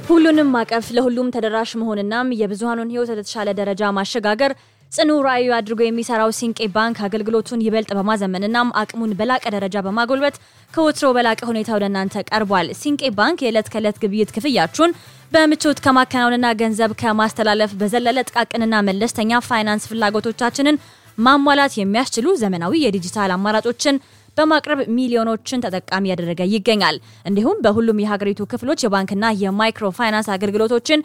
ሁሉንም ማቀፍ ለሁሉም ተደራሽ መሆንናም የብዙሃኑን ሕይወት ወደ ተሻለ ደረጃ ማሸጋገር ጽኑ ራዕዩ አድርጎ የሚሰራው ሲንቄ ባንክ አገልግሎቱን ይበልጥ በማዘመንናም አቅሙን በላቀ ደረጃ በማጎልበት ከወትሮ በላቀ ሁኔታ ወደ እናንተ ቀርቧል። ሲንቄ ባንክ የዕለት ከዕለት ግብይት ክፍያችሁን በምቾት ከማከናወንና ገንዘብ ከማስተላለፍ በዘለለ ጥቃቅንና መለስተኛ ፋይናንስ ፍላጎቶቻችንን ማሟላት የሚያስችሉ ዘመናዊ የዲጂታል አማራጮችን በማቅረብ ሚሊዮኖችን ተጠቃሚ ያደረገ ይገኛል። እንዲሁም በሁሉም የሀገሪቱ ክፍሎች የባንክና የማይክሮ ፋይናንስ አገልግሎቶችን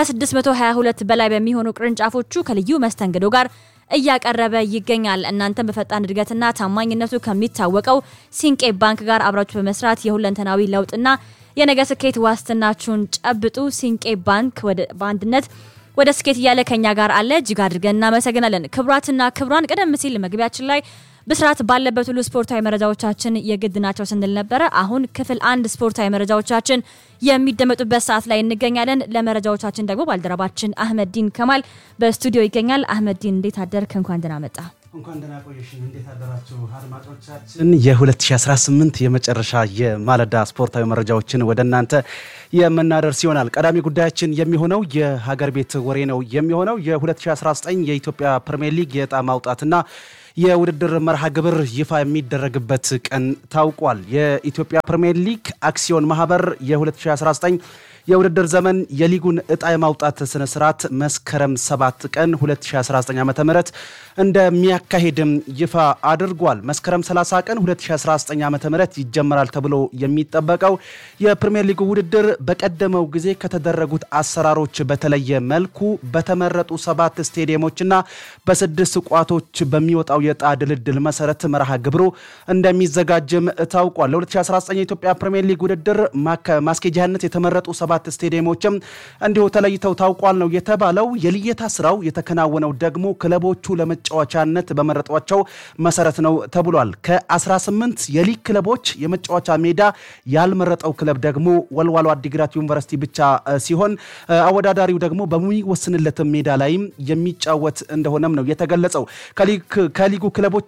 ከ622 በላይ በሚሆኑ ቅርንጫፎቹ ከልዩ መስተንግዶ ጋር እያቀረበ ይገኛል። እናንተም በፈጣን እድገትና ታማኝነቱ ከሚታወቀው ሲንቄ ባንክ ጋር አብራችሁ በመስራት የሁለንተናዊ ለውጥና የነገ ስኬት ዋስትናችሁን ጨብጡ። ሲንቄ ባንክ በአንድነት ወደ ስኬት እያለ ከኛ ጋር አለ። እጅግ አድርገን እናመሰግናለን። ክቡራትና ክቡራን ቀደም ሲል መግቢያችን ላይ ብስራት ባለበት ሁሉ ስፖርታዊ መረጃዎቻችን የግድ ናቸው ስንል ነበረ። አሁን ክፍል አንድ ስፖርታዊ መረጃዎቻችን የሚደመጡበት ሰዓት ላይ እንገኛለን። ለመረጃዎቻችን ደግሞ ባልደረባችን አህመዲን ከማል በስቱዲዮ ይገኛል። አህመዲን እንዴት አደርክ? እንኳን ደህና መጣ። እንኳን ደህና ቆየሽን። እንዴት አደራችሁ አድማጮቻችን? የ2018 የመጨረሻ የማለዳ ስፖርታዊ መረጃዎችን ወደ እናንተ የምናደርስ ይሆናል። ቀዳሚ ጉዳያችን የሚሆነው የሀገር ቤት ወሬ ነው የሚሆነው የ2019 የኢትዮጵያ ፕሪሚየር ሊግ የዕጣ ማውጣትና የውድድር መርሃ ግብር ይፋ የሚደረግበት ቀን ታውቋል። የኢትዮጵያ ፕሪሚየር ሊግ አክሲዮን ማህበር የ2019 የውድድር ዘመን የሊጉን እጣ የማውጣት ስነ ስርዓት መስከረም 7 ቀን 2019 ዓ ም እንደሚያካሄድም ይፋ አድርጓል። መስከረም 30 ቀን 2019 ዓ ም ይጀመራል ተብሎ የሚጠበቀው የፕሪሚየር ሊጉ ውድድር በቀደመው ጊዜ ከተደረጉት አሰራሮች በተለየ መልኩ በተመረጡ ሰባት ስቴዲየሞችና በስድስት ቋቶች በሚወጣው የዕጣ ድልድል መሰረት መርሃ ግብሩ እንደሚዘጋጅም ታውቋል። ለ2019 የኢትዮጵያ ፕሪሚየር ሊግ ውድድር ማስኬጃነት የተመረጡ ሰባት ስቴዲየሞችም እንዲሁ ተለይተው ታውቋል ነው የተባለው። የልየታ ስራው የተከናወነው ደግሞ ክለቦቹ ለመጫወቻነት በመረጧቸው መሰረት ነው ተብሏል። ከ18 የሊግ ክለቦች የመጫወቻ ሜዳ ያልመረጠው ክለብ ደግሞ ወልዋሎ አዲግራት ዩኒቨርሲቲ ብቻ ሲሆን አወዳዳሪው ደግሞ በሚወስንለትም ሜዳ ላይም የሚጫወት እንደሆነም ነው የተገለጸው። ከሊጉ ክለቦች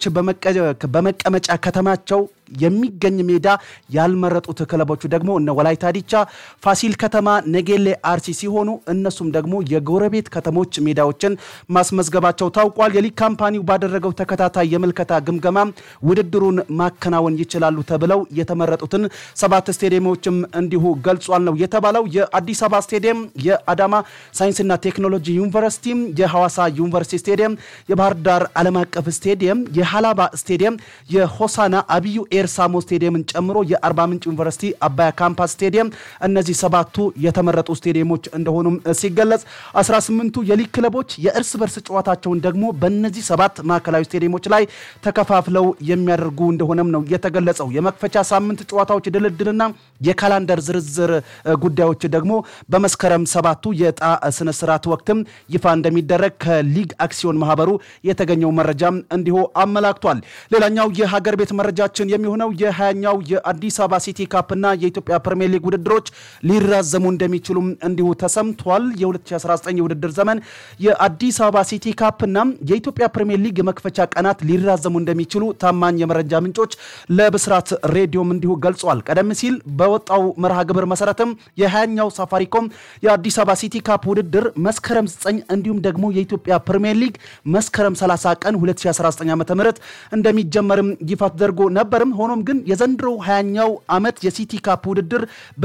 በመቀመጫ ከተማቸው የሚገኝ ሜዳ ያልመረጡት ክለቦቹ ደግሞ እነ ወላይታ ዲቻ፣ ፋሲል ከተማ፣ ነጌሌ አርሲ ሲሆኑ እነሱም ደግሞ የጎረቤት ከተሞች ሜዳዎችን ማስመዝገባቸው ታውቋል። የሊግ ካምፓኒው ባደረገው ተከታታይ የምልከታ ግምገማ ውድድሩን ማከናወን ይችላሉ ተብለው የተመረጡትን ሰባት ስቴዲየሞችም እንዲሁ ገልጿል ነው የተባለው። የአዲስ አበባ ስቴዲየም፣ የአዳማ ሳይንስና ቴክኖሎጂ ዩኒቨርሲቲ፣ የሐዋሳ ዩኒቨርሲቲ ስቴዲየም፣ የባህር ዳር ዓለም አቀፍ ስቴዲየም፣ የሃላባ ስቴዲየም፣ የሆሳና አብዩ ኤርሳሞ ስቴዲየምን ጨምሮ የአርባ ምንጭ ዩኒቨርሲቲ አባያ ካምፓስ ስቴዲየም እነዚህ ሰባቱ የተመረጡ ስቴዲየሞች እንደሆኑም ሲገለጽ 18ቱ የሊግ ክለቦች የእርስ በርስ ጨዋታቸውን ደግሞ በእነዚህ ሰባት ማዕከላዊ ስቴዲየሞች ላይ ተከፋፍለው የሚያደርጉ እንደሆነም ነው የተገለጸው። የመክፈቻ ሳምንት ጨዋታዎች ድልድልና የካላንደር ዝርዝር ጉዳዮች ደግሞ በመስከረም ሰባቱ የዕጣ ስነስርዓት ወቅትም ይፋ እንደሚደረግ ከሊግ አክሲዮን ማህበሩ የተገኘው መረጃም እንዲሁ አመላክቷል። ሌላኛው የሀገር ቤት መረጃችን የሚሆነው የሀያኛው የአዲስ አበባ ሲቲ ካፕና የኢትዮጵያ ፕሪሚየር ሊግ ውድድሮች ሊራዘሙ እንደሚችሉም እንዲሁ ተሰምቷል። የ2019 የውድድር ዘመን የአዲስ አበባ ሲቲ ካፕና የኢትዮጵያ ፕሪሚየር ሊግ የመክፈቻ ቀናት ሊራዘሙ እንደሚችሉ ታማኝ የመረጃ ምንጮች ለብስራት ሬዲዮም እንዲሁ ገልጿል። ቀደም ሲል በወጣው መርሃ ግብር መሰረትም የሀያኛው ሳፋሪኮም የአዲስ አበባ ሲቲ ካፕ ውድድር መስከረም 9 እንዲሁም ደግሞ የኢትዮጵያ ፕሪሚየር ሊግ መስከረም 30 ቀን 2019 ዓ ም እንደሚጀመርም ይፋ ተደርጎ ነበርም። ሆኖም ግን የዘንድሮው ሀያኛው ዓመት የሲቲ ካፕ ውድድር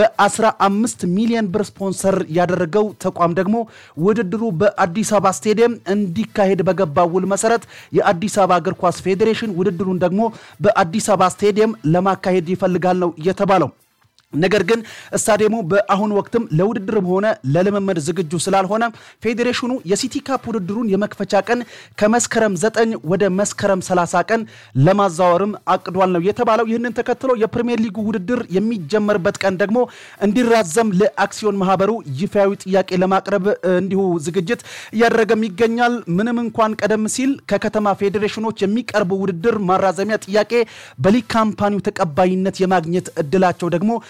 በ15 ሚሊዮን ብር ስፖንሰር ያደረገው ተቋም ደግሞ ውድድሩ በአዲስ አበባ ስቴዲየም እንዲካሄድ በገባው ውል መሰረት የአዲስ አበባ እግር ኳስ ፌዴሬሽን ውድድሩን ደግሞ በአዲስ አበባ ስቴዲየም ለማካሄድ ይፈልጋል ነው የተባለው። ነገር ግን ስታዲየሙ በአሁኑ ወቅትም ለውድድርም ሆነ ለልምምድ ዝግጁ ስላልሆነ ፌዴሬሽኑ የሲቲ ካፕ ውድድሩን የመክፈቻ ቀን ከመስከረም 9 ወደ መስከረም 30 ቀን ለማዛወርም አቅዷል ነው የተባለው። ይህንን ተከትሎ የፕሪሚየር ሊጉ ውድድር የሚጀመርበት ቀን ደግሞ እንዲራዘም ለአክሲዮን ማህበሩ ይፋዊ ጥያቄ ለማቅረብ እንዲሁ ዝግጅት እያደረገም ይገኛል። ምንም እንኳን ቀደም ሲል ከከተማ ፌዴሬሽኖች የሚቀርቡ ውድድር ማራዘሚያ ጥያቄ በሊግ ካምፓኒው ተቀባይነት የማግኘት እድላቸው ደግሞ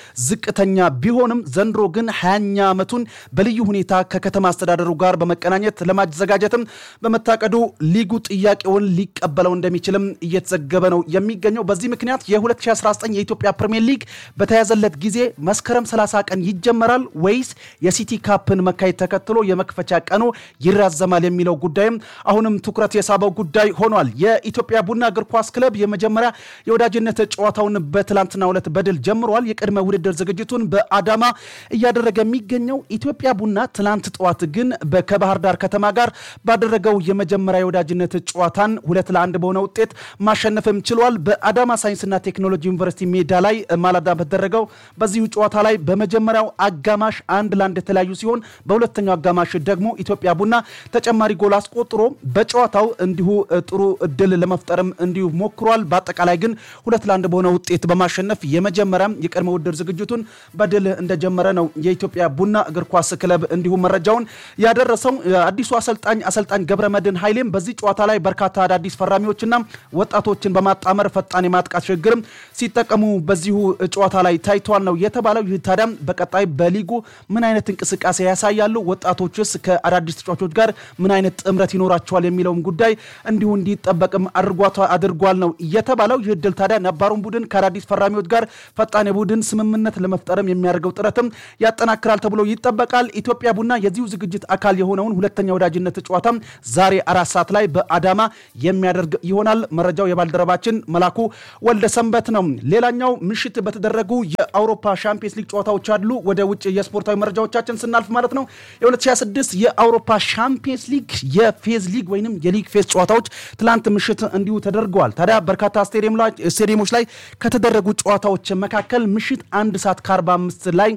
ዝቅተኛ ቢሆንም ዘንድሮ ግን ሀያኛ ዓመቱን በልዩ ሁኔታ ከከተማ አስተዳደሩ ጋር በመቀናኘት ለማዘጋጀትም በመታቀዱ ሊጉ ጥያቄውን ሊቀበለው እንደሚችልም እየተዘገበ ነው የሚገኘው። በዚህ ምክንያት የ2019 የኢትዮጵያ ፕሪሚየር ሊግ በተያዘለት ጊዜ መስከረም 30 ቀን ይጀመራል ወይስ የሲቲ ካፕን መካሄድ ተከትሎ የመክፈቻ ቀኑ ይራዘማል የሚለው ጉዳይም አሁንም ትኩረት የሳበው ጉዳይ ሆኗል። የኢትዮጵያ ቡና እግር ኳስ ክለብ የመጀመሪያ የወዳጅነት ጨዋታውን በትላንትናው ዕለት በድል ጀምሯል። የቅድመ ውድድር ዝግጅቱን በአዳማ እያደረገ የሚገኘው ኢትዮጵያ ቡና ትላንት ጠዋት ግን ከባህር ዳር ከተማ ጋር ባደረገው የመጀመሪያ የወዳጅነት ጨዋታን ሁለት ለአንድ በሆነ ውጤት ማሸነፍም ችሏል። በአዳማ ሳይንስና ቴክኖሎጂ ዩኒቨርሲቲ ሜዳ ላይ ማለዳ በተደረገው በዚሁ ጨዋታ ላይ በመጀመሪያው አጋማሽ አንድ ለአንድ የተለያዩ ሲሆን በሁለተኛው አጋማሽ ደግሞ ኢትዮጵያ ቡና ተጨማሪ ጎል አስቆጥሮ በጨዋታው እንዲሁ ጥሩ እድል ለመፍጠርም እንዲሁ ሞክሯል። በአጠቃላይ ግን ሁለት ለአንድ በሆነ ውጤት በማሸነፍ የመጀመሪያም የቅድመ ውድድር ዝግጅቱን በድል እንደጀመረ ነው የኢትዮጵያ ቡና እግር ኳስ ክለብ እንዲሁ መረጃውን ያደረሰው። አዲሱ አሰልጣኝ አሰልጣኝ ገብረ መድህን ኃይሌም በዚህ ጨዋታ ላይ በርካታ አዳዲስ ፈራሚዎችና ወጣቶችን በማጣመር ፈጣን የማጥቃት ሽግግርም ሲጠቀሙ በዚሁ ጨዋታ ላይ ታይተዋል ነው የተባለው። ይህ ታዲያም በቀጣይ በሊጉ ምን አይነት እንቅስቃሴ ያሳያሉ፣ ወጣቶችስ ከአዳዲስ ተጫዋቾች ጋር ምን አይነት ጥምረት ይኖራቸዋል የሚለውን ጉዳይ እንዲሁ እንዲጠበቅም አድርጓል ነው የተባለው። ይህ ድል ታዲያ ነባሩን ቡድን ከአዳዲስ ፈራሚዎች ጋር ፈጣን የቡድን ስምምነት ለመፍጠርም የሚያደርገው ጥረትም ያጠናክራል ተብሎ ይጠበቃል። ኢትዮጵያ ቡና የዚሁ ዝግጅት አካል የሆነውን ሁለተኛ ወዳጅነት ጨዋታም ዛሬ አራት ሰዓት ላይ በአዳማ የሚያደርግ ይሆናል። መረጃው የባልደረባችን መላኩ ወልደ ሰንበት ነው። ሌላኛው ምሽት በተደረጉ የአውሮፓ ሻምፒየንስ ሊግ ጨዋታዎች አሉ። ወደ ውጭ የስፖርታዊ መረጃዎቻችን ስናልፍ ማለት ነው የ2026 የአውሮፓ ሻምፒየንስ ሊግ የፌዝ ሊግ ወይም የሊግ ፌዝ ጨዋታዎች ትላንት ምሽት እንዲሁ ተደርገዋል። ታዲያ በርካታ ስቴዲየሞች ላይ ከተደረጉ ጨዋታዎች መካከል ምሽት አንድ ሰዓት ከ45 ላይ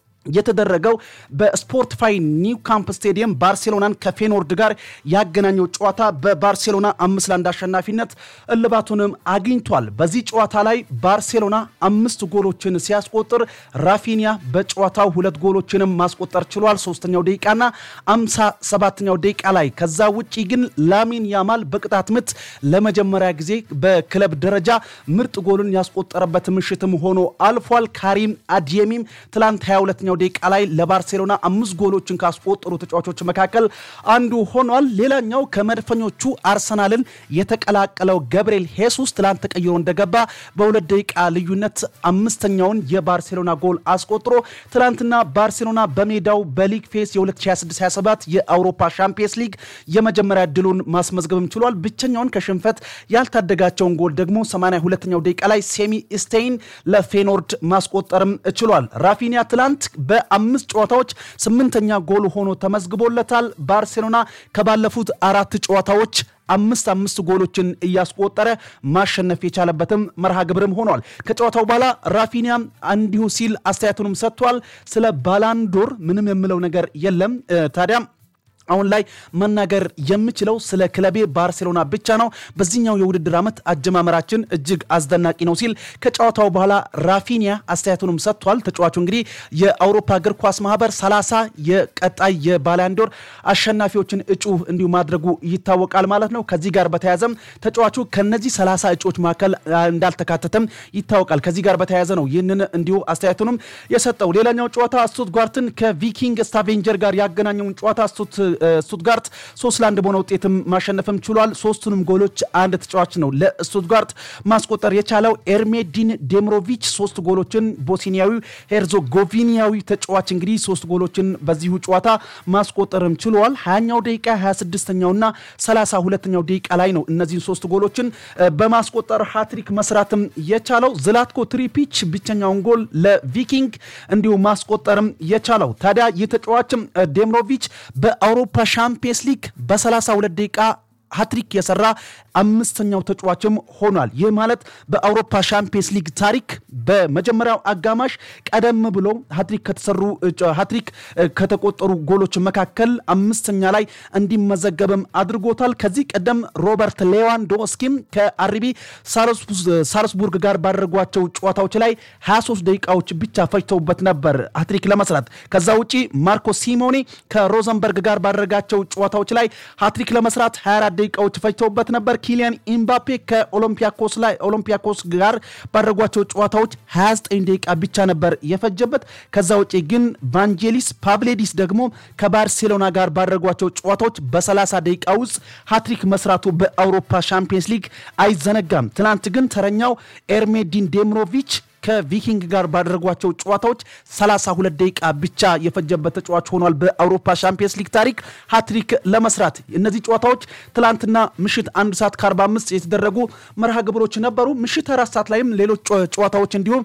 የተደረገው በስፖርቲፋይ ኒው ካምፕ ስቴዲየም ባርሴሎናን ከፌኖርድ ጋር ያገናኘው ጨዋታ በባርሴሎና አምስት ለአንድ አሸናፊነት እልባቱንም አግኝቷል። በዚህ ጨዋታ ላይ ባርሴሎና አምስት ጎሎችን ሲያስቆጥር ራፊኒያ በጨዋታው ሁለት ጎሎችንም ማስቆጠር ችሏል። ሶስተኛው ደቂቃና አምሳ ሰባተኛው ደቂቃ ላይ ከዛ ውጪ ግን ላሚን ያማል በቅጣት ምት ለመጀመሪያ ጊዜ በክለብ ደረጃ ምርጥ ጎልን ያስቆጠረበት ምሽትም ሆኖ አልፏል። ካሪም አዲየሚም ትላንት 22ኛው ደቂቃ ላይ ለባርሴሎና አምስት ጎሎችን ካስቆጠሩ ተጫዋቾች መካከል አንዱ ሆኗል። ሌላኛው ከመድፈኞቹ አርሰናልን የተቀላቀለው ገብርኤል ሄሱስ ትላንት ተቀይሮ እንደገባ በሁለት ደቂቃ ልዩነት አምስተኛውን የባርሴሎና ጎል አስቆጥሮ ትላንትና ባርሴሎና በሜዳው በሊግ ፌስ የ2026/27 የአውሮፓ ሻምፒየንስ ሊግ የመጀመሪያ ድሉን ማስመዝገብም ችሏል። ብቸኛውን ከሽንፈት ያልታደጋቸውን ጎል ደግሞ 82ኛው ደቂቃ ላይ ሴሚ ስቴይን ለፌኖርድ ማስቆጠርም ችሏል። ራፊኒያ ትላንት በአምስት ጨዋታዎች ስምንተኛ ጎል ሆኖ ተመዝግቦለታል። ባርሴሎና ከባለፉት አራት ጨዋታዎች አምስት አምስት ጎሎችን እያስቆጠረ ማሸነፍ የቻለበትም መርሃ ግብርም ሆኗል። ከጨዋታው በኋላ ራፊኒያም እንዲሁ ሲል አስተያየቱንም ሰጥቷል። ስለ ባላንዶር ምንም የምለው ነገር የለም ታዲያ አሁን ላይ መናገር የምችለው ስለ ክለቤ ባርሴሎና ብቻ ነው። በዚህኛው የውድድር ዓመት አጀማመራችን እጅግ አስደናቂ ነው ሲል ከጨዋታው በኋላ ራፊኒያ አስተያየቱንም ሰጥቷል። ተጫዋቹ እንግዲህ የአውሮፓ እግር ኳስ ማህበር 30 የቀጣይ የባላንዶር አሸናፊዎችን እጩ እንዲሁ ማድረጉ ይታወቃል ማለት ነው። ከዚህ ጋር በተያያዘም ተጫዋቹ ከነዚህ 30 እጩዎች መካከል እንዳልተካተተም ይታወቃል። ከዚህ ጋር በተያያዘ ነው ይህንን እንዲሁ አስተያየቱንም የሰጠው። ሌላኛው ጨዋታ ስቱትጋርትን ከቪኪንግ ስታቬንጀር ጋር ያገናኘውን ጨዋታ ስቱትጋርት ሶስት ለአንድ በሆነ ውጤትም ማሸነፍም ችሏል። ሶስቱንም ጎሎች አንድ ተጫዋች ነው ለስቱትጋርት ማስቆጠር የቻለው ኤርሜዲን ዴምሮቪች ሶስት ጎሎችን ቦስኒያዊ ሄርዞጎቪኒያዊ ተጫዋች እንግዲህ ሶስት ጎሎችን በዚሁ ጨዋታ ማስቆጠርም ችሏል። ሀያኛው ደቂቃ 26ኛውና 32ኛው ደቂቃ ላይ ነው እነዚህን ሶስት ጎሎችን በማስቆጠር ሃትሪክ መስራትም የቻለው ዝላትኮ ትሪፒች ብቸኛውን ጎል ለቪኪንግ እንዲሁ ማስቆጠርም የቻለው ታዲያ ይህ ተጫዋችም ዴምሮቪች በአውሮፓ ሻምፒየንስ ሊግ በ32 ደቂቃ ሀትሪክ የሰራ አምስተኛው ተጫዋችም ሆኗል። ይህ ማለት በአውሮፓ ሻምፒየንስ ሊግ ታሪክ በመጀመሪያው አጋማሽ ቀደም ብሎ ሀትሪክ ከተሰሩ ሀትሪክ ከተቆጠሩ ጎሎች መካከል አምስተኛ ላይ እንዲመዘገብም አድርጎታል። ከዚህ ቀደም ሮበርት ሌዋንዶስኪም ከአርቢ ሳልስቡርግ ጋር ባደረጓቸው ጨዋታዎች ላይ 23 ደቂቃዎች ብቻ ፈጅተውበት ነበር ሀትሪክ ለመስራት። ከዛ ውጪ ማርኮ ሲሞኔ ከሮዘንበርግ ጋር ባደረጋቸው ጨዋታዎች ላይ ሀትሪክ ለመስራት 24 ደቂቃዎች ፈጅተውበት ነበር። ኪሊያን ኢምባፔ ከኦሎምፒያኮስ ላይ ኦሎምፒያኮስ ጋር ባደረጓቸው ጨዋታዎች 29 ደቂቃ ብቻ ነበር የፈጀበት። ከዛ ውጪ ግን ቫንጄሊስ ፓቭሌዲስ ደግሞ ከባርሴሎና ጋር ባደረጓቸው ጨዋታዎች በ30 ደቂቃ ውስጥ ሃትሪክ መስራቱ በአውሮፓ ሻምፒየንስ ሊግ አይዘነጋም። ትናንት ግን ተረኛው ኤርሜዲን ዴምሮቪች ከቪኪንግ ጋር ባደረጓቸው ጨዋታዎች 32 ደቂቃ ብቻ የፈጀበት ተጫዋች ሆኗል። በአውሮፓ ሻምፒየንስ ሊግ ታሪክ ሃትሪክ ለመስራት እነዚህ ጨዋታዎች ትላንትና ምሽት አንድ ሰዓት ከ45 የተደረጉ መርሃ ግብሮች ነበሩ። ምሽት አራት ሰዓት ላይም ሌሎች ጨዋታዎች እንዲሁም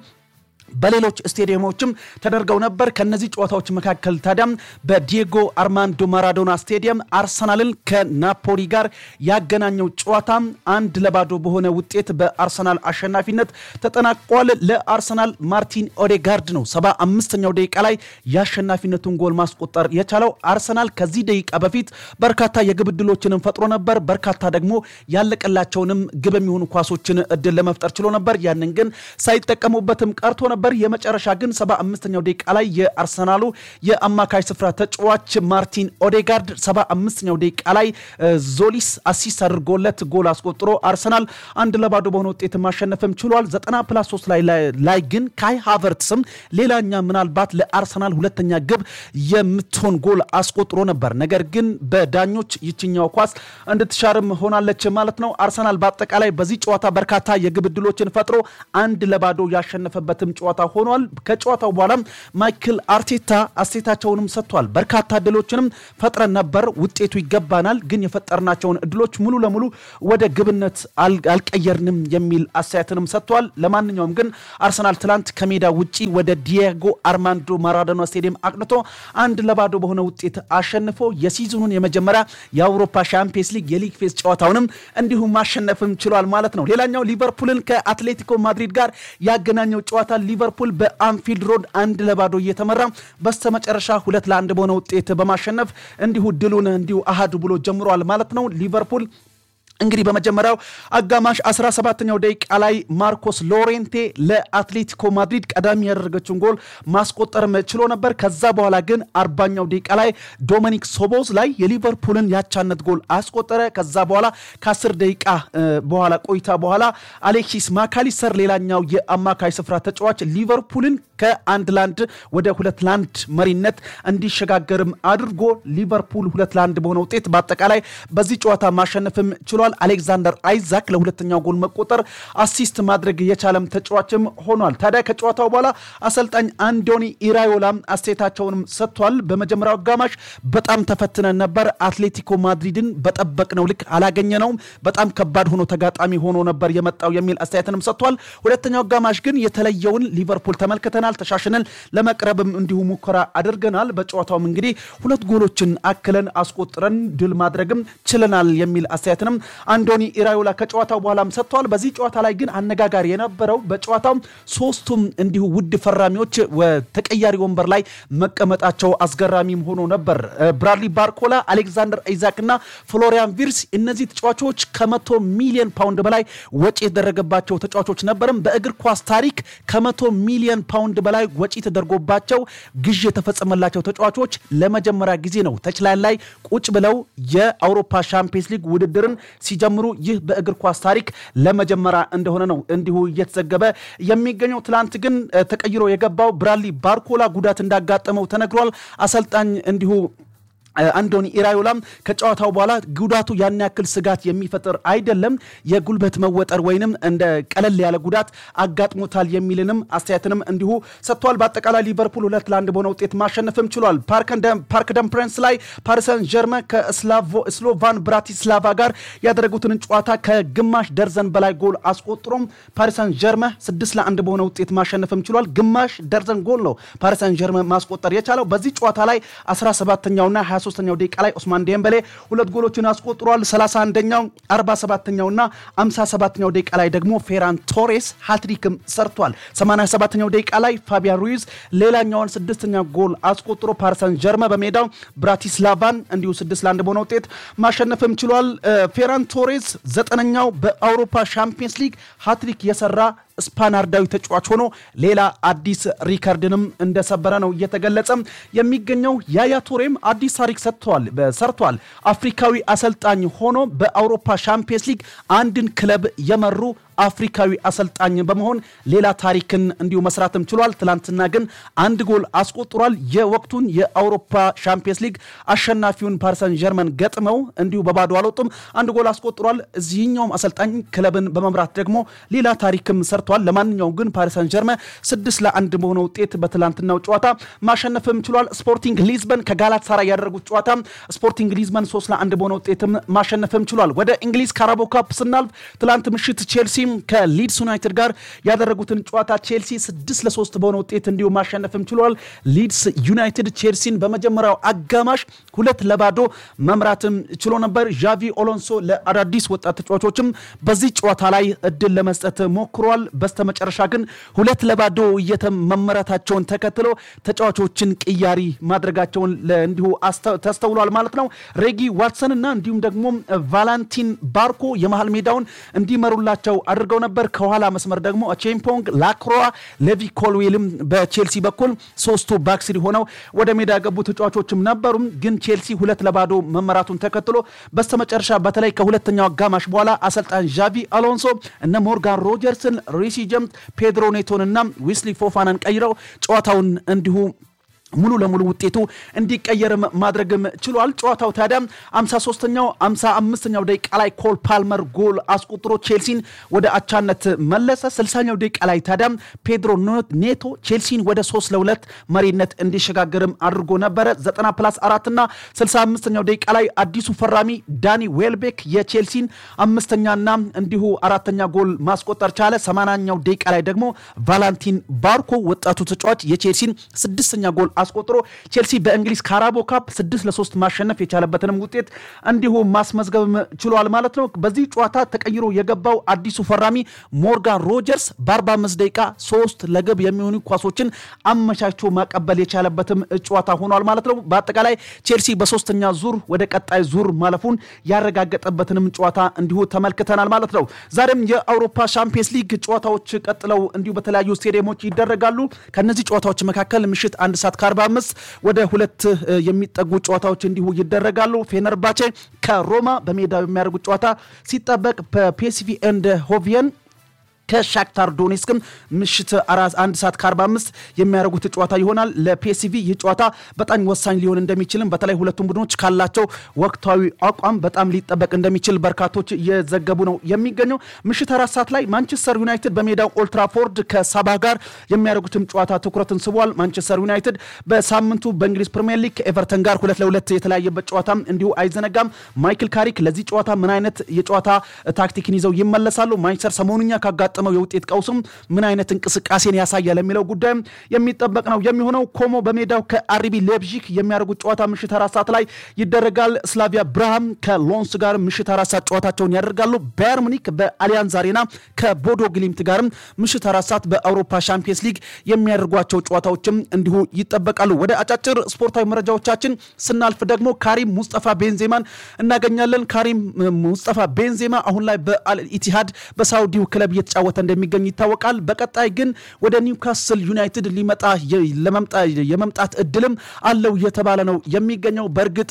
በሌሎች ስቴዲየሞችም ተደርገው ነበር። ከነዚህ ጨዋታዎች መካከል ታዲያም በዲየጎ አርማንዶ ማራዶና ስቴዲየም አርሰናልን ከናፖሊ ጋር ያገናኘው ጨዋታ አንድ ለባዶ በሆነ ውጤት በአርሰናል አሸናፊነት ተጠናቋል። ለአርሰናል ማርቲን ኦዴጋርድ ነው ሰባ አምስተኛው ደቂቃ ላይ የአሸናፊነቱን ጎል ማስቆጠር የቻለው። አርሰናል ከዚህ ደቂቃ በፊት በርካታ የግብ ዕድሎችንም ፈጥሮ ነበር። በርካታ ደግሞ ያለቀላቸውንም ግብ የሚሆኑ ኳሶችን እድል ለመፍጠር ችሎ ነበር። ያንን ግን ሳይጠቀሙበትም ቀርቶ ነበር። የመጨረሻ ግን ሰባ አምስተኛው ደቂቃ ላይ የአርሰናሉ የአማካይ ስፍራ ተጫዋች ማርቲን ኦዴጋርድ ሰባ አምስተኛው ደቂቃ ላይ ዞሊስ አሲስት አድርጎለት ጎል አስቆጥሮ አርሰናል አንድ ለባዶ በሆነ ውጤት ማሸነፍም ችሏል። ዘጠና ፕላስ ሶስት ላይ ግን ካይ ሃቨርትስም ሌላኛ ምናልባት ለአርሰናል ሁለተኛ ግብ የምትሆን ጎል አስቆጥሮ ነበር። ነገር ግን በዳኞች ይችኛው ኳስ እንድትሻርም ሆናለች ማለት ነው። አርሰናል በአጠቃላይ በዚህ ጨዋታ በርካታ የግብ ዕድሎችን ፈጥሮ አንድ ለባዶ ያሸነፈበትም ጨዋታ ሆኗል። ከጨዋታው በኋላም ማይክል አርቴታ አስተያየታቸውንም ሰጥቷል። በርካታ እድሎችንም ፈጥረን ነበር፣ ውጤቱ ይገባናል፣ ግን የፈጠርናቸውን እድሎች ሙሉ ለሙሉ ወደ ግብነት አልቀየርንም የሚል አስተያየትንም ሰጥቷል። ለማንኛውም ግን አርሰናል ትላንት ከሜዳ ውጪ ወደ ዲየጎ አርማንዶ ማራዶና ስቴዲየም አቅንቶ አንድ ለባዶ በሆነ ውጤት አሸንፎ የሲዝኑን የመጀመሪያ የአውሮፓ ሻምፒየንስ ሊግ የሊግ ፌዝ ጨዋታውንም እንዲሁም ማሸነፍም ችሏል ማለት ነው። ሌላኛው ሊቨርፑልን ከአትሌቲኮ ማድሪድ ጋር ያገናኘው ጨዋታ ሊቨርፑል በአንፊልድ ሮድ አንድ ለባዶ እየተመራ በስተመጨረሻ ሁለት ለአንድ በሆነ ውጤት በማሸነፍ እንዲሁ ድሉን እንዲሁ አሃዱ ብሎ ጀምሯል ማለት ነው ሊቨርፑል እንግዲህ በመጀመሪያው አጋማሽ 17ኛው ደቂቃ ላይ ማርኮስ ሎሬንቴ ለአትሌቲኮ ማድሪድ ቀዳሚ ያደረገችውን ጎል ማስቆጠርም ችሎ ነበር። ከዛ በኋላ ግን አርባኛው ደቂቃ ላይ ዶሚኒክ ሶቦዝ ላይ የሊቨርፑልን ያቻነት ጎል አስቆጠረ። ከዛ በኋላ ከ10 ደቂቃ በኋላ ቆይታ በኋላ አሌክሲስ ማካሊስተር ሌላኛው የአማካይ ስፍራ ተጫዋች ሊቨርፑልን ከአንድ ላንድ ወደ ሁለት ላንድ መሪነት እንዲሸጋገርም አድርጎ ሊቨርፑል ሁለት ላንድ በሆነ ውጤት በአጠቃላይ በዚህ ጨዋታ ማሸነፍም ችሏል። አሌክዛንደር አይዛክ ለሁለተኛው ጎል መቆጠር አሲስት ማድረግ የቻለም ተጫዋችም ሆኗል። ታዲያ ከጨዋታው በኋላ አሰልጣኝ አንዶኒ ኢራዮላ አስተያየታቸውንም ሰጥቷል። በመጀመሪያው አጋማሽ በጣም ተፈትነን ነበር። አትሌቲኮ ማድሪድን በጠበቅነው ልክ አላገኘነውም። በጣም ከባድ ሆኖ ተጋጣሚ ሆኖ ነበር የመጣው የሚል አስተያየትንም ሰጥቷል። ሁለተኛው አጋማሽ ግን የተለየውን ሊቨርፑል ተመልክተናል። ተሻሽነን ለመቅረብም እንዲሁ ሙከራ አድርገናል። በጨዋታውም እንግዲህ ሁለት ጎሎችን አክለን አስቆጥረን ድል ማድረግም ችለናል የሚል አስተያየትንም አንዶኒ ኢራዮላ ከጨዋታው በኋላም ሰጥተዋል። በዚህ ጨዋታ ላይ ግን አነጋጋሪ የነበረው በጨዋታው ሶስቱም እንዲሁ ውድ ፈራሚዎች ተቀያሪ ወንበር ላይ መቀመጣቸው አስገራሚም ሆኖ ነበር። ብራድሊ ባርኮላ፣ አሌክዛንደር አይዛክ እና ፍሎሪያን ቪርስ እነዚህ ተጫዋቾች ከመቶ ሚሊዮን ፓውንድ በላይ ወጪ የተደረገባቸው ተጫዋቾች ነበርም። በእግር ኳስ ታሪክ ከመቶ ሚሊዮን ፓውንድ በላይ ወጪ ተደርጎባቸው ግዥ የተፈጸመላቸው ተጫዋቾች ለመጀመሪያ ጊዜ ነው ተችላን ላይ ቁጭ ብለው የአውሮፓ ሻምፒየንስ ሊግ ውድድርን ሲጀምሩ ይህ በእግር ኳስ ታሪክ ለመጀመሪያ እንደሆነ ነው እንዲሁ እየተዘገበ የሚገኘው። ትላንት ግን ተቀይሮ የገባው ብራድሊ ባርኮላ ጉዳት እንዳጋጠመው ተነግሯል። አሰልጣኝ እንዲሁ አንዶኒ ኢራዮላም ከጨዋታው በኋላ ጉዳቱ ያን ያክል ስጋት የሚፈጥር አይደለም፣ የጉልበት መወጠር ወይንም እንደ ቀለል ያለ ጉዳት አጋጥሞታል የሚልንም አስተያየትንም እንዲሁ ሰጥቷል። በአጠቃላይ ሊቨርፑል ሁለት ለአንድ በሆነ ውጤት ማሸነፍም ችሏል። ፓርክ ደም ፕረንስ ላይ ፓሪሰን ጀርመን ከስሎቫን ብራቲስላቫ ጋር ያደረጉትን ጨዋታ ከግማሽ ደርዘን በላይ ጎል አስቆጥሮም ፓሪሰን ጀርመን ስድስት ለአንድ በሆነ ውጤት ማሸነፍም ችሏል። ግማሽ ደርዘን ጎል ነው ፓሪሰን ጀርመን ማስቆጠር የቻለው በዚህ ጨዋታ ላይ 17ኛውና 23ኛው ደቂቃ ላይ ኦስማን ዴምበሌ ሁለት ጎሎችን አስቆጥሯል። 31ኛው 47ኛውና 57ኛው ደቂቃ ላይ ደግሞ ፌራን ቶሬስ ሃትሪክም ሰርቷል። 87ኛው ደቂቃ ላይ ፋቢያን ሩይዝ ሌላኛውን ስድስተኛ ጎል አስቆጥሮ ፓሪሰን ጀርመ በሜዳው ብራቲስላቫን እንዲሁ ስድስት ለአንድ በሆነ ውጤት ማሸነፍም ችሏል። ፌራን ቶሬስ ዘጠነኛው በአውሮፓ ሻምፒየንስ ሊግ ሃትሪክ የሰራ ስፓናርዳዊ ተጫዋች ሆኖ ሌላ አዲስ ሪከርድንም እንደሰበረ ነው እየተገለጸ የሚገኘው። ያያ ቱሬም አዲስ ታሪክ ሰጥተዋል ሰርቷል። አፍሪካዊ አሰልጣኝ ሆኖ በአውሮፓ ሻምፒየንስ ሊግ አንድን ክለብ የመሩ አፍሪካዊ አሰልጣኝ በመሆን ሌላ ታሪክን እንዲሁ መስራትም ችሏል። ትላንትና ግን አንድ ጎል አስቆጥሯል። የወቅቱን የአውሮፓ ሻምፒየንስ ሊግ አሸናፊውን ፓሪሰን ጀርመን ገጥመው እንዲሁ በባዶ አልወጡም፣ አንድ ጎል አስቆጥሯል። እዚህኛውም አሰልጣኝ ክለብን በመምራት ደግሞ ሌላ ታሪክም ሰርቷል። ለማንኛውም ግን ፓሪሰን ጀርመን ስድስት ለአንድ በሆነ ውጤት በትላንትናው ጨዋታ ማሸነፍም ችሏል። ስፖርቲንግ ሊዝበን ከጋላት ሳራ ያደረጉት ጨዋታ ስፖርቲንግ ሊዝበን ሶስት ለአንድ በሆነ ውጤትም ማሸነፍም ችሏል። ወደ እንግሊዝ ካራቦ ካፕ ስናልፍ ትላንት ምሽት ቼልሲ ከሊድስ ዩናይትድ ጋር ያደረጉትን ጨዋታ ቼልሲ ስድስት ለሶስት በሆነ ውጤት እንዲሁ ማሸነፍም ችሏል። ሊድስ ዩናይትድ ቼልሲን በመጀመሪያው አጋማሽ ሁለት ለባዶ መምራትም ችሎ ነበር። ዣቪ ኦሎንሶ ለአዳዲስ ወጣት ተጫዋቾችም በዚህ ጨዋታ ላይ እድል ለመስጠት ሞክሯል። በስተመጨረሻ ግን ሁለት ለባዶ መመራታቸውን ተከትሎ ተጫዋቾችን ቅያሪ ማድረጋቸውን እንዲሁ ተስተውሏል ማለት ነው። ሬጊ ዋትሰን እና እንዲሁም ደግሞ ቫላንቲን ባርኮ የመሃል ሜዳውን እንዲመሩላቸው አድርገው ነበር። ከኋላ መስመር ደግሞ ቼምፖንግ፣ ላክሮዋ፣ ሌቪ ኮልዌልም በቼልሲ በኩል ሶስቱ ባክስሪ ሆነው ወደ ሜዳ የገቡ ተጫዋቾችም ነበሩም። ግን ቼልሲ ሁለት ለባዶ መመራቱን ተከትሎ በስተመጨረሻ በተለይ ከሁለተኛው አጋማሽ በኋላ አሰልጣኝ ዣቪ አሎንሶ እነ ሞርጋን ሮጀርስን፣ ሪሲ ጀምስ፣ ፔድሮ ኔቶን እና ዊስሊ ፎፋናን ቀይረው ጨዋታውን እንዲሁ ሙሉ ለሙሉ ውጤቱ እንዲቀየር ማድረግም ችሏል። ጨዋታው ታዲያ 53ኛው 55ኛው ደቂቃ ላይ ኮል ፓልመር ጎል አስቆጥሮ ቼልሲን ወደ አቻነት መለሰ። 60ኛው ደቂቃ ላይ ታዲያ ፔድሮ ኔቶ ቼልሲን ወደ 3 ለ2 መሪነት እንዲሸጋገርም አድርጎ ነበረ። 90 ፕላስ 4 እና 65ኛው ደቂቃ ላይ አዲሱ ፈራሚ ዳኒ ዌልቤክ የቼልሲን አምስተኛና እንዲሁ አራተኛ ጎል ማስቆጠር ቻለ። 80ኛው ደቂቃ ላይ ደግሞ ቫላንቲን ባርኮ ወጣቱ ተጫዋች የቼልሲን ስድስተኛ ጎል አስቆጥሮ ቼልሲ በእንግሊዝ ካራቦ ካፕ ስድስት ለሶስት ማሸነፍ የቻለበትንም ውጤት እንዲሁ ማስመዝገብ ችሏል ማለት ነው። በዚህ ጨዋታ ተቀይሮ የገባው አዲሱ ፈራሚ ሞርጋን ሮጀርስ በ45 ደቂቃ ሶስት ለግብ የሚሆኑ ኳሶችን አመቻችቶ ማቀበል የቻለበትም ጨዋታ ሆኗል ማለት ነው። በአጠቃላይ ቼልሲ በሶስተኛ ዙር ወደ ቀጣይ ዙር ማለፉን ያረጋገጠበትንም ጨዋታ እንዲሁ ተመልክተናል ማለት ነው። ዛሬም የአውሮፓ ሻምፒየንስ ሊግ ጨዋታዎች ቀጥለው እንዲሁ በተለያዩ ስቴዲየሞች ይደረጋሉ። ከነዚህ ጨዋታዎች መካከል ምሽት አንድ ሰዓት ከ45 ወደ ሁለት የሚጠጉ ጨዋታዎች እንዲሁ ይደረጋሉ። ፌነርባቼ ከሮማ በሜዳው የሚያደርጉት ጨዋታ ሲጠበቅ በፒኤስቪ ኤንድ ሆቪየን ከሻክታር ዶኔስክም ምሽት አንድ ሰዓት ከ45 የሚያደርጉት ጨዋታ ይሆናል። ለፒኤስቪ ይህ ጨዋታ በጣም ወሳኝ ሊሆን እንደሚችልም በተለይ ሁለቱም ቡድኖች ካላቸው ወቅታዊ አቋም በጣም ሊጠበቅ እንደሚችል በርካቶች እየዘገቡ ነው የሚገኘው። ምሽት አራት ሰዓት ላይ ማንቸስተር ዩናይትድ በሜዳው ኦልትራፎርድ ከሳባ ጋር የሚያደርጉትም ጨዋታ ትኩረትን ስቧል። ማንቸስተር ዩናይትድ በሳምንቱ በእንግሊዝ ፕሪምየር ሊግ ከኤቨርተን ጋር ሁለት ለሁለት የተለያየበት ጨዋታም እንዲሁ አይዘነጋም። ማይክል ካሪክ ለዚህ ጨዋታ ምን አይነት የጨዋታ ታክቲክን ይዘው ይመለሳሉ? ማንቸስተር ሰሞኑኛ ካጋጠመው የውጤት ቀውስም ምን አይነት እንቅስቃሴን ያሳያል የሚለው ጉዳይም የሚጠበቅ ነው የሚሆነው። ኮሞ በሜዳው ከአርቢ ሌፕዚግ የሚያደርጉት ጨዋታ ምሽት አራት ሰዓት ላይ ይደረጋል። ስላቪያ ብርሃም ከሎንስ ጋር ምሽት አራት ሰዓት ጨዋታቸውን ያደርጋሉ። ባየር ሙኒክ በአሊያንዝ አሬና ከቦዶ ግሊምት ጋርም ምሽት አራት ሰዓት በአውሮፓ ሻምፒየንስ ሊግ የሚያደርጓቸው ጨዋታዎችም እንዲሁ ይጠበቃሉ። ወደ አጫጭር ስፖርታዊ መረጃዎቻችን ስናልፍ ደግሞ ካሪም ሙስጠፋ ቤንዜማን እናገኛለን። ካሪም ሙስጠፋ ቤንዜማ አሁን ላይ በአልኢቲሃድ በሳውዲው ክለብ እየተጫወተ እንደሚገኝ ይታወቃል። በቀጣይ ግን ወደ ኒውካስል ዩናይትድ ሊመጣ የመምጣት እድልም አለው እየተባለ ነው የሚገኘው በእርግጥ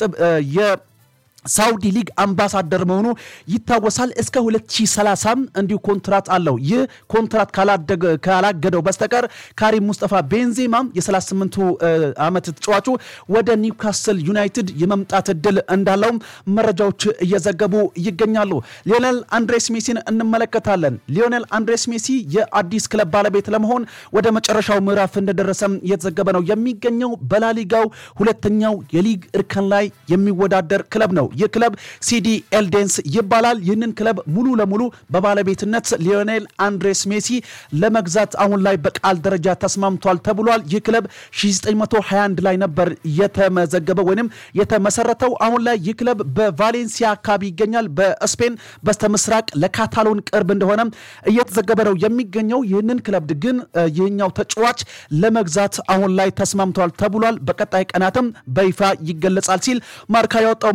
ሳውዲ ሊግ አምባሳደር መሆኑ ይታወሳል። እስከ 2030 እንዲሁ ኮንትራት አለው። ይህ ኮንትራት ካላገደው በስተቀር ካሪም ሙስጠፋ ቤንዜማ የ38ቱ ዓመት ተጫዋቹ ወደ ኒውካስል ዩናይትድ የመምጣት እድል እንዳለውም መረጃዎች እየዘገቡ ይገኛሉ። ሊዮኔል አንድሬስ ሜሲን እንመለከታለን። ሊዮኔል አንድሬስ ሜሲ የአዲስ ክለብ ባለቤት ለመሆን ወደ መጨረሻው ምዕራፍ እንደደረሰም እየተዘገበ ነው የሚገኘው። በላሊጋው ሁለተኛው የሊግ እርከን ላይ የሚወዳደር ክለብ ነው። ይህ ክለብ ሲዲ ኤልዴንስ ይባላል። ይህንን ክለብ ሙሉ ለሙሉ በባለቤትነት ሊዮኔል አንድሬስ ሜሲ ለመግዛት አሁን ላይ በቃል ደረጃ ተስማምቷል ተብሏል። ይህ ክለብ 1921 ላይ ነበር የተመዘገበው ወይም የተመሰረተው። አሁን ላይ ይህ ክለብ በቫሌንሲያ አካባቢ ይገኛል። በስፔን በስተምስራቅ ለካታሎን ቅርብ እንደሆነ እየተዘገበ ነው የሚገኘው። ይህንን ክለብ ግን ይህኛው ተጫዋች ለመግዛት አሁን ላይ ተስማምቷል ተብሏል። በቀጣይ ቀናትም በይፋ ይገለጻል ሲል ማርካ ያወጣው መረጃም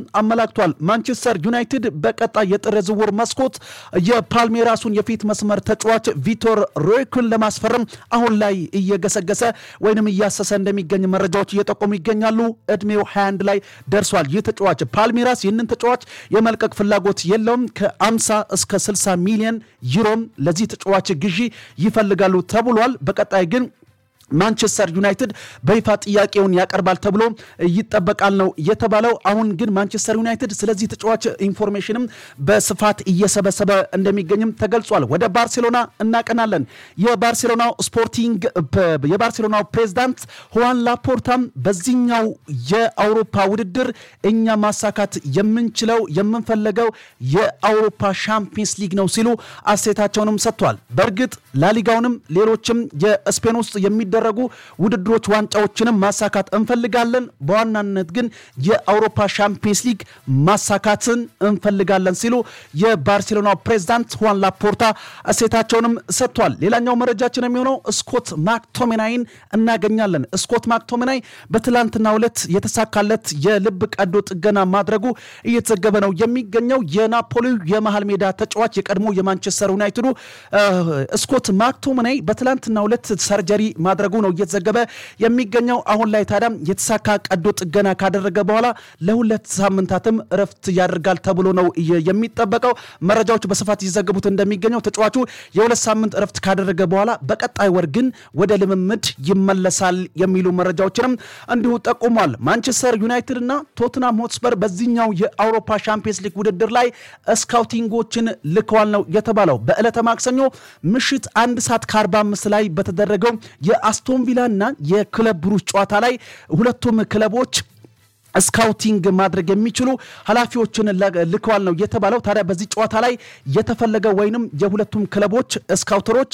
አመላክቷል። ማንቸስተር ዩናይትድ በቀጣይ የጥር ዝውውር መስኮት የፓልሜራሱን የፊት መስመር ተጫዋች ቪቶር ሮይኩን ለማስፈረም አሁን ላይ እየገሰገሰ ወይንም እያሰሰ እንደሚገኝ መረጃዎች እየጠቆሙ ይገኛሉ። እድሜው 21 ላይ ደርሷል። ይህ ተጫዋች ፓልሜራስ ይህንን ተጫዋች የመልቀቅ ፍላጎት የለውም። ከ50 እስከ 60 ሚሊዮን ዩሮም ለዚህ ተጫዋች ግዢ ይፈልጋሉ ተብሏል። በቀጣይ ግን ማንቸስተር ዩናይትድ በይፋ ጥያቄውን ያቀርባል ተብሎ ይጠበቃል ነው የተባለው። አሁን ግን ማንቸስተር ዩናይትድ ስለዚህ ተጫዋች ኢንፎርሜሽንም በስፋት እየሰበሰበ እንደሚገኝም ተገልጿል። ወደ ባርሴሎና እናቀናለን። የባርሴሎናው ስፖርቲንግ የባርሴሎናው ፕሬዝዳንት ሁዋን ላፖርታም በዚህኛው የአውሮፓ ውድድር እኛ ማሳካት የምንችለው የምንፈለገው የአውሮፓ ሻምፒየንስ ሊግ ነው ሲሉ አስተያየታቸውንም ሰጥቷል። በእርግጥ ላሊጋውንም ሌሎችም የስፔን ውስጥ የሚደረጉ ውድድሮች ዋንጫዎችንም ማሳካት እንፈልጋለን። በዋናነት ግን የአውሮፓ ሻምፒየንስ ሊግ ማሳካትን እንፈልጋለን ሲሉ የባርሴሎና ፕሬዝዳንት ሁዋን ላፖርታ እሴታቸውንም ሰጥቷል። ሌላኛው መረጃችን የሚሆነው ስኮት ማክቶሜናይን እናገኛለን። ስኮት ማክቶሜናይ በትላንትናው ዕለት የተሳካለት የልብ ቀዶ ጥገና ማድረጉ እየተዘገበ ነው የሚገኘው። የናፖሊው የመሃል ሜዳ ተጫዋች የቀድሞ የማንቸስተር ዩናይትዱ ስኮት ማክቶሜናይ በትላንትናው ዕለት ሰርጀሪ ማድረጉ ነው እየተዘገበ የሚገኘው። አሁን ላይ ታዲያ የተሳካ ቀዶ ጥገና ካደረገ በኋላ ለሁለት ሳምንታትም እረፍት ያደርጋል ተብሎ ነው የሚጠበቀው። መረጃዎች በስፋት እየዘገቡት እንደሚገኘው ተጫዋቹ የሁለት ሳምንት እረፍት ካደረገ በኋላ በቀጣይ ወር ግን ወደ ልምምድ ይመለሳል የሚሉ መረጃዎችንም እንዲሁ ጠቁሟል። ማንቸስተር ዩናይትድ እና ቶትናም ሆትስፐር በዚህኛው የአውሮፓ ሻምፒየንስ ሊግ ውድድር ላይ ስካውቲንጎችን ልከዋል ነው የተባለው። በዕለተ ማክሰኞ ምሽት አንድ ሰዓት ከ45 ላይ በተደረገው የአስቶን ቪላ እና የክለብ ብሩጅ ጨዋታ ላይ ሁለቱም ክለቦች ስካውቲንግ ማድረግ የሚችሉ ኃላፊዎችን ልከዋል ነው የተባለው። ታዲያ በዚህ ጨዋታ ላይ የተፈለገ ወይንም የሁለቱም ክለቦች ስካውተሮች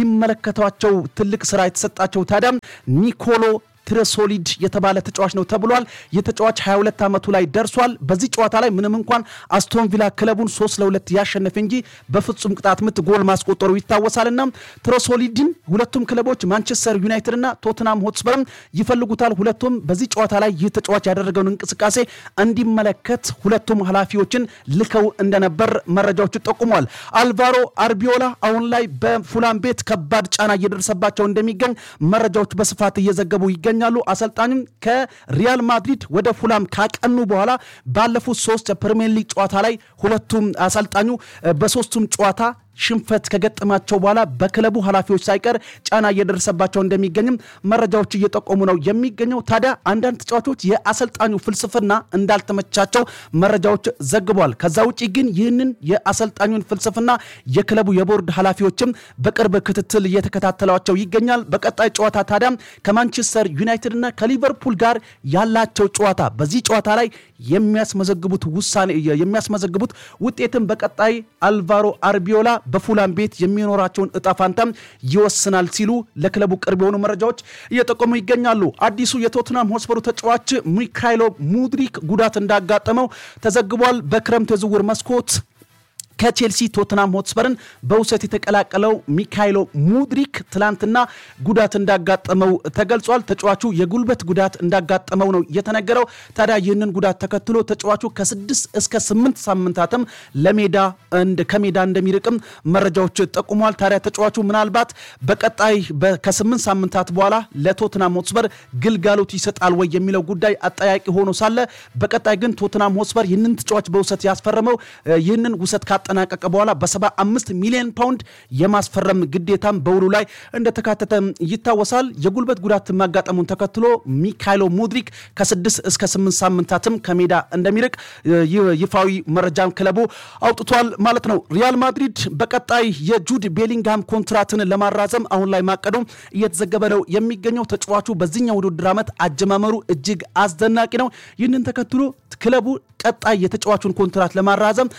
ሊመለከቷቸው ትልቅ ስራ የተሰጣቸው ታዲያ ኒኮሎ ትረሶሊድ የተባለ ተጫዋች ነው ተብሏል። ይህ ተጫዋች 22 ዓመቱ ላይ ደርሷል። በዚህ ጨዋታ ላይ ምንም እንኳን አስቶን ቪላ ክለቡን 3 ለ2 ያሸነፈ እንጂ በፍጹም ቅጣት ምት ጎል ማስቆጠሩ ይታወሳልና ትረሶሊድን ሁለቱም ክለቦች ማንቸስተር ዩናይትድ እና ቶትናም ሆትስፐርም ይፈልጉታል። ሁለቱም በዚህ ጨዋታ ላይ ይህ ተጫዋች ያደረገውን እንቅስቃሴ እንዲመለከት ሁለቱም ኃላፊዎችን ልከው እንደነበር መረጃዎቹ ጠቁመዋል። አልቫሮ አርቢዮላ አሁን ላይ በፉላም ቤት ከባድ ጫና እየደረሰባቸው እንደሚገኝ መረጃዎች በስፋት እየዘገቡ ይገኛል ይገኛሉ። አሰልጣኙም ከሪያል ማድሪድ ወደ ፉላም ካቀኑ በኋላ ባለፉት ሶስት የፕሪሚየር ሊግ ጨዋታ ላይ ሁለቱም አሰልጣኙ በሶስቱም ጨዋታ ሽንፈት ከገጠማቸው በኋላ በክለቡ ኃላፊዎች ሳይቀር ጫና እየደረሰባቸው እንደሚገኝም መረጃዎች እየጠቆሙ ነው የሚገኘው። ታዲያ አንዳንድ ተጫዋቾች የአሰልጣኙ ፍልስፍና እንዳልተመቻቸው መረጃዎች ዘግቧል። ከዛ ውጭ ግን ይህንን የአሰልጣኙን ፍልስፍና የክለቡ የቦርድ ኃላፊዎችም በቅርብ ክትትል እየተከታተሏቸው ይገኛል። በቀጣይ ጨዋታ ታዲያ ከማንቸስተር ዩናይትድ እና ከሊቨርፑል ጋር ያላቸው ጨዋታ በዚህ ጨዋታ ላይ የሚያስመዘግቡት ውሳኔ የሚያስመዘግቡት ውጤትም በቀጣይ አልቫሮ አርቢዮላ በፉላም ቤት የሚኖራቸውን እጣ ፋንታም ይወስናል ሲሉ ለክለቡ ቅርብ የሆኑ መረጃዎች እየጠቆሙ ይገኛሉ። አዲሱ የቶትናም ሆስፐሩ ተጫዋች ሚካይሎ ሙድሪክ ጉዳት እንዳጋጠመው ተዘግቧል። በክረምት የዝውውር መስኮት ከቼልሲ ቶትናም ሆትስፐርን በውሰት የተቀላቀለው ሚካይሎ ሙድሪክ ትላንትና ጉዳት እንዳጋጠመው ተገልጿል። ተጫዋቹ የጉልበት ጉዳት እንዳጋጠመው ነው የተነገረው። ታዲያ ይህንን ጉዳት ተከትሎ ተጫዋቹ ከስድስት እስከ ስምንት ሳምንታትም ለሜዳ ከሜዳ እንደሚርቅም መረጃዎች ጠቁመዋል። ታዲያ ተጫዋቹ ምናልባት በቀጣይ ከስምንት ሳምንታት በኋላ ለቶትናም ሆትስፐር ግልጋሎት ይሰጣል ወይ የሚለው ጉዳይ አጠያቂ ሆኖ ሳለ በቀጣይ ግን ቶትናም ሆትስፐር ይህንን ተጫዋች በውሰት ያስፈረመው ይህንን ውሰት ካጠናቀቀ በኋላ በ75 ሚሊዮን ፓውንድ የማስፈረም ግዴታም በውሉ ላይ እንደተካተተ ይታወሳል። የጉልበት ጉዳት ማጋጠሙን ተከትሎ ሚካይሎ ሙድሪክ ከስድስት እስከ ስምንት ሳምንታትም ከሜዳ እንደሚርቅ ይፋዊ መረጃም ክለቡ አውጥቷል ማለት ነው። ሪያል ማድሪድ በቀጣይ የጁድ ቤሊንግሃም ኮንትራትን ለማራዘም አሁን ላይ ማቀዱ እየተዘገበ ነው የሚገኘው። ተጫዋቹ በዚህኛው ውድድር ዓመት አጀማመሩ እጅግ አስደናቂ ነው። ይህንን ተከትሎ ክለቡ ቀጣይ የተጫዋቹን ኮንትራት ለማራዘም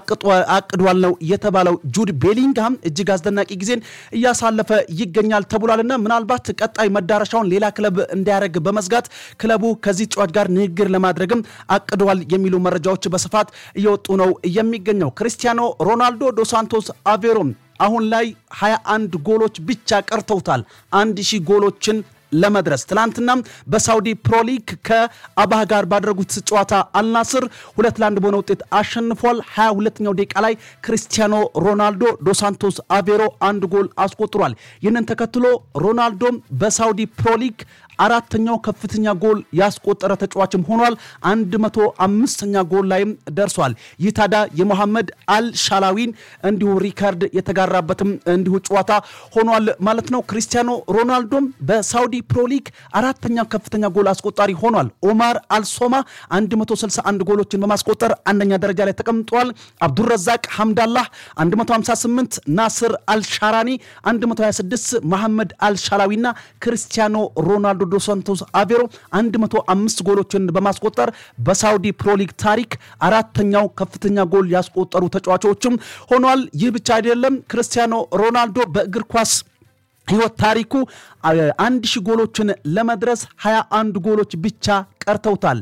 አቅዷል ነው የተባለው። ጁድ ቤሊንግሃም እጅግ አስደናቂ ጊዜን እያሳለፈ ይገኛል ተብሏልና ምናልባት ቀጣይ መዳረሻውን ሌላ ክለብ እንዲያደርግ በመስጋት ክለቡ ከዚህ ተጫዋች ጋር ንግግር ለማድረግም አቅዷል የሚሉ መረጃዎች በስፋት እየወጡ ነው የሚገኘው። ክሪስቲያኖ ሮናልዶ ዶ ሳንቶስ አቬሮም አሁን ላይ 21 ጎሎች ብቻ ቀርተውታል አንድ ሺህ ጎሎችን ለመድረስ ትናንትናም በሳውዲ ፕሮሊግ ከአባህ ጋር ባደረጉት ጨዋታ አልናስር ሁለት ለአንድ በሆነ ውጤት አሸንፏል። 22ኛው ደቂቃ ላይ ክሪስቲያኖ ሮናልዶ ዶሳንቶስ አቬሮ አንድ ጎል አስቆጥሯል። ይህንን ተከትሎ ሮናልዶም በሳውዲ ፕሮሊግ አራተኛው ከፍተኛ ጎል ያስቆጠረ ተጫዋችም ሆኗል። 105ኛ ጎል ላይም ደርሷል። ይህ ታዲያ የሞሐመድ አልሻላዊን እንዲሁ ሪካርድ የተጋራበትም እንዲሁ ጨዋታ ሆኗል ማለት ነው። ክሪስቲያኖ ሮናልዶም በሳውዲ ፕሮሊግ አራተኛው ከፍተኛ ጎል አስቆጣሪ ሆኗል። ኦማር አልሶማ 161 ጎሎችን በማስቆጠር አንደኛ ደረጃ ላይ ተቀምጧል። አብዱረዛቅ ሐምዳላህ 158፣ ናስር አልሻራኒ 126፣ መሐመድ አልሻላዊና ክርስቲያኖ ሮናልዶ ዶ ሳንቶስ አቬሮ 105 ጎሎችን በማስቆጠር በሳውዲ ፕሮሊግ ታሪክ አራተኛው ከፍተኛ ጎል ያስቆጠሩ ተጫዋቾችም ሆኗል። ይህ ብቻ አይደለም። ክርስቲያኖ ሮናልዶ በእግር ኳስ ህይወት ታሪኩ አንድ ሺህ ጎሎችን ለመድረስ 21 ጎሎች ብቻ ቀርተውታል።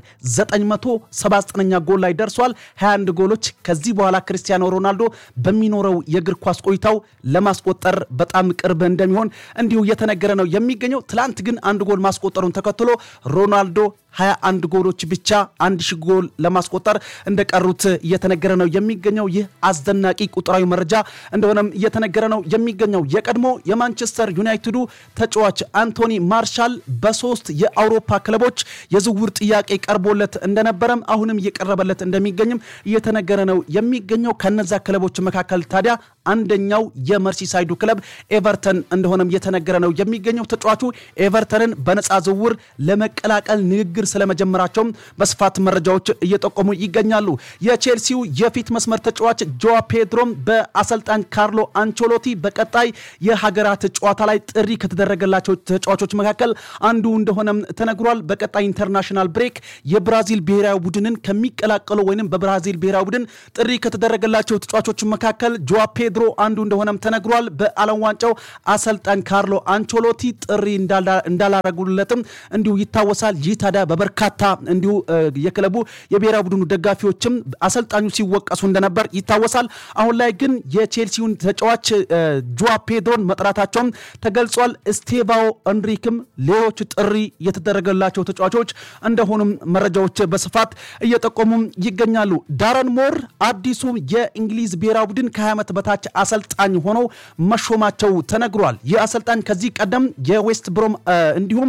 979ኛ ጎል ላይ ደርሷል። 21 ጎሎች ከዚህ በኋላ ክርስቲያኖ ሮናልዶ በሚኖረው የእግር ኳስ ቆይታው ለማስቆጠር በጣም ቅርብ እንደሚሆን እንዲሁ እየተነገረ ነው የሚገኘው። ትላንት ግን አንድ ጎል ማስቆጠሩን ተከትሎ ሮናልዶ 21 ጎሎች ብቻ አንድ ሺህ ጎል ለማስቆጠር እንደቀሩት እየተነገረ ነው የሚገኘው። ይህ አስደናቂ ቁጥራዊ መረጃ እንደሆነም እየተነገረ ነው የሚገኘው። የቀድሞ የማንቸስተር ዩናይትዱ ተጫዋች አንቶኒ ማርሻል በሶስት የአውሮፓ ክለቦች የዝውውር ጥያቄ ቀርቦለት እንደነበረም አሁንም እየቀረበለት እንደሚገኝም እየተነገረ ነው የሚገኘው። ከነዛ ክለቦች መካከል ታዲያ አንደኛው የመርሲሳይዱ ክለብ ኤቨርተን እንደሆነም እየተነገረ ነው የሚገኘው። ተጫዋቹ ኤቨርተንን በነፃ ዝውውር ለመቀላቀል ንግግር ስለመጀመራቸውም በስፋት መረጃዎች እየጠቆሙ ይገኛሉ። የቼልሲው የፊት መስመር ተጫዋች ጆዋ ፔድሮም በአሰልጣኝ ካርሎ አንቾሎቲ በቀጣይ የሀገራት ጨዋታ ላይ ጥሪ ከተደረገላቸው ተጫዋቾች መካከል አንዱ እንደሆነም ተነግሯል። በቀጣይ ኢንተርናሽናል ብሬክ የብራዚል ብሔራዊ ቡድንን ከሚቀላቀሉ ወይም በብራዚል ብሔራዊ ቡድን ጥሪ ከተደረገላቸው ተጫዋቾች መካከል ጆዋ ፔድሮ አንዱ እንደሆነም ተነግሯል። በዓለም ዋንጫው አሰልጣኝ ካርሎ አንቾሎቲ ጥሪ እንዳላረጉለትም እንዲሁ ይታወሳል። ይህ ታዲያ በበርካታ እንዲሁ የክለቡ የብሔራዊ ቡድኑ ደጋፊዎችም አሰልጣኙ ሲወቀሱ እንደነበር ይታወሳል። አሁን ላይ ግን የቼልሲውን ተጫዋች ጆዋ ፔድሮን መጥራታቸውም ተገልጿል። ስቴቫኦ እንሪክም ሌሎች ጥሪ የተደረገላቸው ተጫዋቾች እንደሆኑም መረጃዎች በስፋት እየጠቆሙም ይገኛሉ። ዳረን ሞር አዲሱ የእንግሊዝ ብሔራዊ ቡድን ከ20 ዓመት በታች አሰልጣኝ ሆነው መሾማቸው ተነግሯል። ይህ አሰልጣኝ ከዚህ ቀደም የዌስት ብሮም እንዲሁም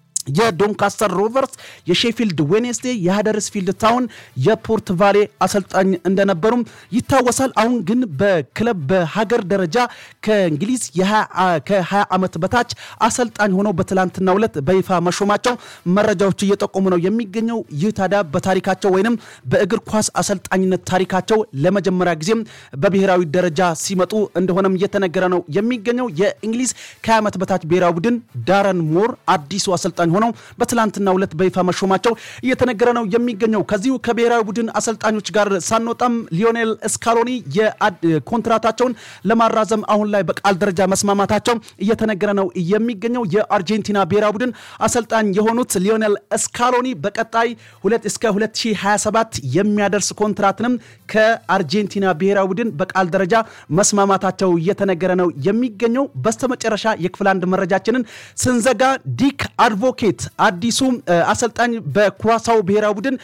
የዶንካስተር ሮቨርስ፣ የሼፊልድ ዌኔስዴ፣ የሃደርስፊልድ ታውን፣ የፖርት ቫሌ አሰልጣኝ እንደነበሩም ይታወሳል። አሁን ግን በክለብ በሀገር ደረጃ ከእንግሊዝ ከ20 ዓመት በታች አሰልጣኝ ሆነው በትላንትናው ዕለት በይፋ መሾማቸው መረጃዎች እየጠቆሙ ነው የሚገኘው። ይህ ታዲያ በታሪካቸው ወይንም በእግር ኳስ አሰልጣኝነት ታሪካቸው ለመጀመሪያ ጊዜም በብሔራዊ ደረጃ ሲመጡ እንደሆነም እየተነገረ ነው የሚገኘው። የእንግሊዝ ከ20 ዓመት በታች ብሔራዊ ቡድን ዳረን ሞር አዲሱ አሰልጣኝ ሆነው በትላንትናው ዕለት በይፋ መሾማቸው እየተነገረ ነው የሚገኘው። ከዚሁ ከብሔራዊ ቡድን አሰልጣኞች ጋር ሳንወጣም ሊዮኔል ስካሎኒ የኮንትራታቸውን ለማራዘም አሁን ላይ በቃል ደረጃ መስማማታቸው እየተነገረ ነው የሚገኘው። የአርጀንቲና ብሔራዊ ቡድን አሰልጣኝ የሆኑት ሊዮኔል ስካሎኒ በቀጣይ ሁለት እስከ 2027 የሚያደርስ ኮንትራትንም ከአርጀንቲና ብሔራዊ ቡድን በቃል ደረጃ መስማማታቸው እየተነገረ ነው የሚገኘው። በስተመጨረሻ የክፍል አንድ መረጃችንን ስንዘጋ ዲክ አድቮኬት አዲሱ አሰልጣኝ በኩራሳው ብሔራዊ ቡድን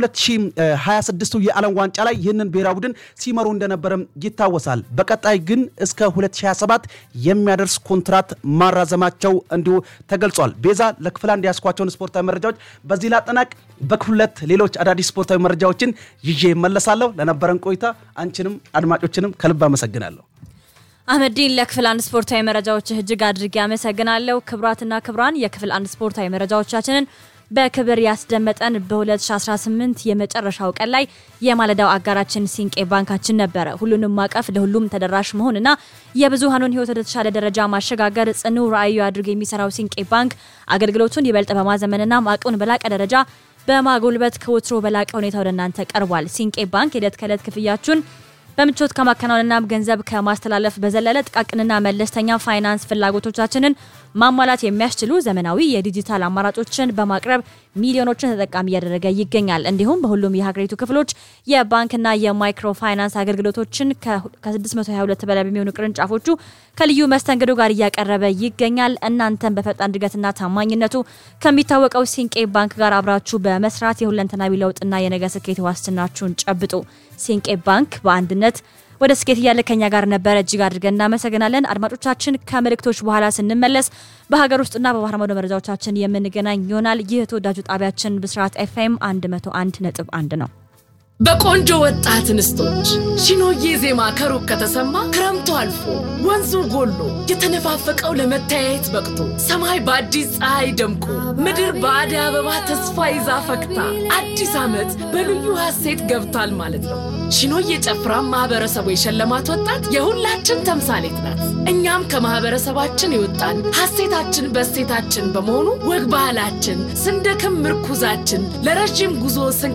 በ2026 የዓለም ዋንጫ ላይ ይህንን ብሔራዊ ቡድን ሲመሩ እንደነበረም ይታወሳል። በቀጣይ ግን እስከ 2027 የሚያደርስ ኮንትራት ማራዘማቸው እንዲሁ ተገልጿል። ቤዛ ለክፍል አንድ ያስኳቸውን ስፖርታዊ መረጃዎች በዚህ ላጠናቅ። በክፍል ሁለት ሌሎች አዳዲስ ስፖርታዊ መረጃዎችን ይዤ መለሳለሁ። ለነበረን ቆይታ አንቺንም አድማጮችንም ከልብ አመሰግናለሁ። አህመዲን ለክፍል አንድ ስፖርታዊ መረጃዎች እጅግ አድርጌ አመሰግናለሁ። ክብራትና ክብራን የክፍል አንድ ስፖርታዊ መረጃዎቻችንን በክብር ያስደመጠን በ2018 የመጨረሻው ቀን ላይ የማለዳው አጋራችን ሲንቄ ባንካችን ነበረ። ሁሉንም ማቀፍ ለሁሉም ተደራሽ መሆንና የብዙሃኑን ሕይወት ወደ ተሻለ ደረጃ ማሸጋገር ጽኑ ራዕዩ አድርጎ የሚሰራው ሲንቄ ባንክ አገልግሎቱን ይበልጥ በማዘመንና አቅሙን በላቀ ደረጃ በማጎልበት ከወትሮ በላቀ ሁኔታ ወደ እናንተ ቀርቧል። ሲንቄ ባንክ የዕለት ከዕለት ክፍያችሁን በምቾት ከማከናወንና ገንዘብ ከማስተላለፍ በዘለለ ጥቃቅንና መለስተኛ ፋይናንስ ፍላጎቶቻችንን ማሟላት የሚያስችሉ ዘመናዊ የዲጂታል አማራጮችን በማቅረብ ሚሊዮኖችን ተጠቃሚ እያደረገ ይገኛል። እንዲሁም በሁሉም የሀገሪቱ ክፍሎች የባንክና የማይክሮ ፋይናንስ አገልግሎቶችን ከ622 በላይ በሚሆኑ ቅርንጫፎቹ ከልዩ መስተንግዶ ጋር እያቀረበ ይገኛል። እናንተን በፈጣን እድገትና ታማኝነቱ ከሚታወቀው ሲንቄ ባንክ ጋር አብራችሁ በመስራት የሁለንተናዊ ለውጥና የነገ ስኬት ዋስትናችሁን ጨብጡ። ሲንቄ ባንክ በአንድነት ወደ ስኬት እያለ ከኛ ጋር ነበረ። እጅግ አድርገን እናመሰግናለን። አድማጮቻችን ከምልክቶች በኋላ ስንመለስ በሀገር ውስጥና በባህር ማዶ መረጃዎቻችን የምንገናኝ ይሆናል። ይህ ተወዳጁ ጣቢያችን ብስራት ኤፍኤም 101 ነጥብ 1 ነው። በቆንጆ ወጣት እንስቶች ሺኖዬ ዜማ ከሩቅ ከተሰማ ክረምቱ አልፎ ወንዙ ጎሎ የተነፋፈቀው ለመተያየት በቅቶ ሰማይ በአዲስ ፀሐይ ደምቆ ምድር በአደይ አበባ ተስፋ ይዛ ፈክታ አዲስ ዓመት በልዩ ሐሴት ገብቷል ማለት ነው። ሺኖዬ ጨፍራ ማህበረሰቡ የሸለማት ወጣት የሁላችን ተምሳሌት ናት። እኛም ከማህበረሰባችን የወጣን ሐሴታችን በሴታችን በመሆኑ ወግ ባህላችን ስንደክም ምርኩዛችን ለረዥም ጉዞ